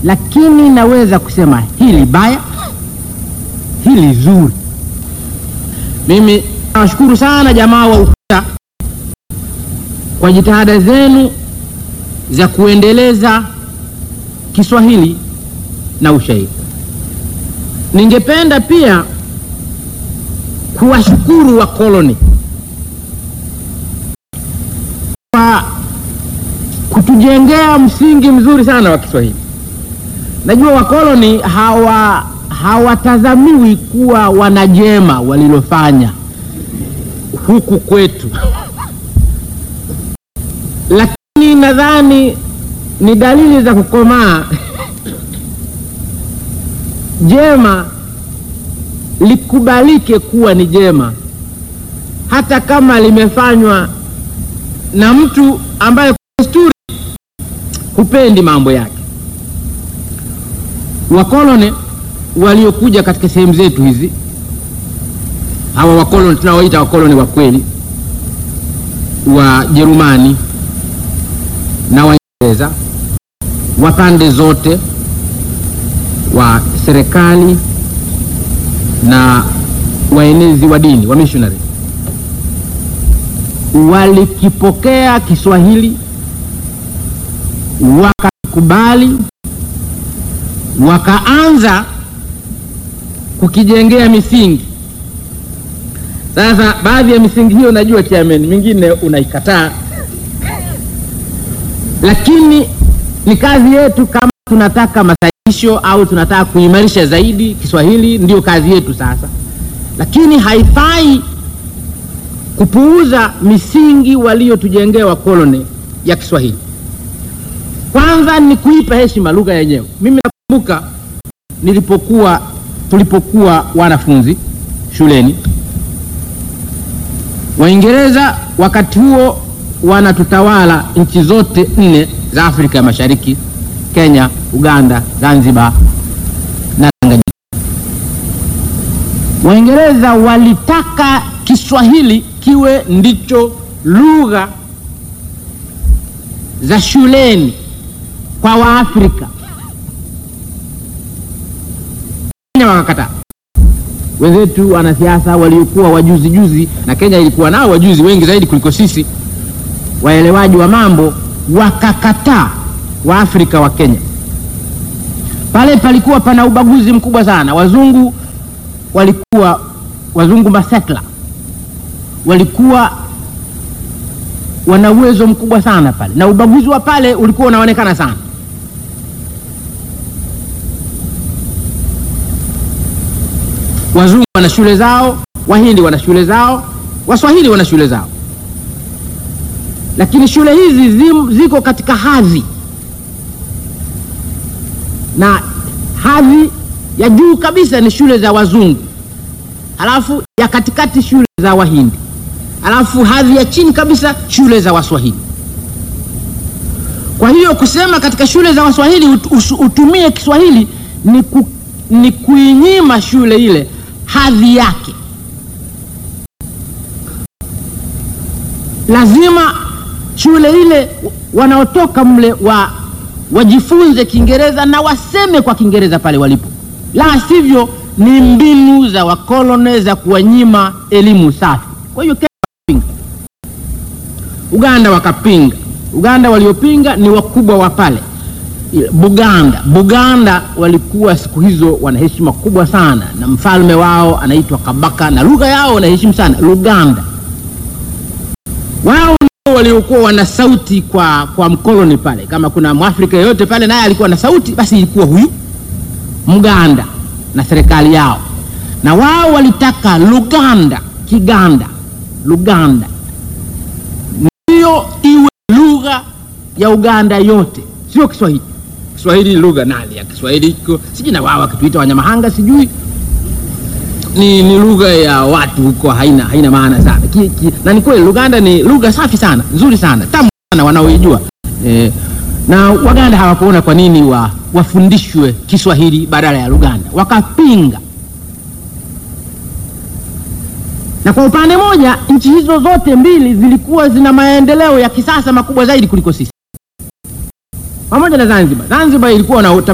lakini naweza kusema hili baya, hili zuri. Mimi nawashukuru sana jamaa wa UKUTA kwa jitihada zenu za kuendeleza Kiswahili na ushairi. Ningependa pia kuwashukuru wakoloni kwa kutujengea msingi mzuri sana wa Kiswahili. Najua wakoloni hawa hawatazamiwi kuwa wanajema walilofanya huku kwetu, lakini nadhani ni dalili za kukomaa jema likubalike kuwa ni jema hata kama limefanywa na mtu ambaye kwa desturi hupendi mambo yake. Wakoloni waliokuja katika sehemu zetu hizi, hawa wakoloni tunawaita wakoloni wa kweli, Wajerumani na Waingereza wa pande zote, wa serikali na waenezi wa dini wa missionary walikipokea Kiswahili wakakubali, wakaanza kukijengea misingi. Sasa baadhi ya misingi hiyo najua chairman, mingine unaikataa, lakini ni kazi yetu kama tunataka masahihisho au tunataka kuimarisha zaidi Kiswahili, ndio kazi yetu sasa, lakini haifai kupuuza misingi waliotujengea wakoloni ya Kiswahili. Kwanza ni kuipa heshima lugha yenyewe. Mimi nakumbuka nilipokuwa tulipokuwa wanafunzi shuleni, Waingereza wakati huo wanatutawala nchi zote nne za Afrika ya Mashariki, Kenya, Uganda, Zanzibar na Tanganyika. Waingereza walitaka Kiswahili kiwe ndicho lugha za shuleni kwa Waafrika. Kenya wakakataa. Wenzetu wanasiasa waliokuwa wajuzi juzi, na Kenya ilikuwa nao wajuzi wengi zaidi kuliko sisi, waelewaji wa mambo, wakakataa Waafrika wa Kenya. Pale palikuwa pana ubaguzi mkubwa sana. Wazungu walikuwa wazungu masetla walikuwa wana uwezo mkubwa sana pale, na ubaguzi wa pale ulikuwa unaonekana sana. Wazungu wana shule zao, Wahindi wana shule zao, Waswahili wana shule zao, lakini shule hizi zim, ziko katika hadhi na hadhi ya juu kabisa ni shule za wazungu, halafu ya katikati shule za Wahindi, halafu hadhi ya chini kabisa shule za Waswahili. Kwa hiyo kusema katika shule za Waswahili ut, us, utumie Kiswahili ni, ku, ni kuinyima shule ile hadhi yake. Lazima shule ile wanaotoka mle wa wajifunze Kiingereza na waseme kwa Kiingereza pale walipo, la sivyo ni mbinu za wakoloni za kuwanyima elimu safi. Kwa hiyo Kenya wakapinga, Uganda wakapinga. Uganda waliopinga ni wakubwa wa pale Buganda. Buganda walikuwa siku hizo wana heshima kubwa sana, na mfalme wao anaitwa Kabaka na lugha yao wanaheshimu sana Luganda. Wao ndio waliokuwa wana sauti kwa, kwa mkoloni pale. Kama kuna mwafrika yeyote pale naye alikuwa na sauti, basi ilikuwa huyu Mganda na serikali yao, na wao walitaka Luganda, Kiganda, Luganda ndiyo iwe lugha ya Uganda yote, sio Kiswahili. Kiswahili ni lugha nali ya Kiswahili iko sijui, na wao wakituita Wanyamahanga sijui ni, ni lugha ya watu huko, haina haina maana sana ki, ki, na ni kweli Luganda ni lugha safi sana nzuri sana tamu sana wanaoijua eh, na Waganda hawakuona kwa nini wa, wafundishwe Kiswahili badala ya Luganda, wakapinga. Na kwa upande moja nchi hizo zote mbili zilikuwa zina maendeleo ya kisasa makubwa zaidi kuliko sisi, pamoja na Zanzibar. Zanzibar ilikuwa na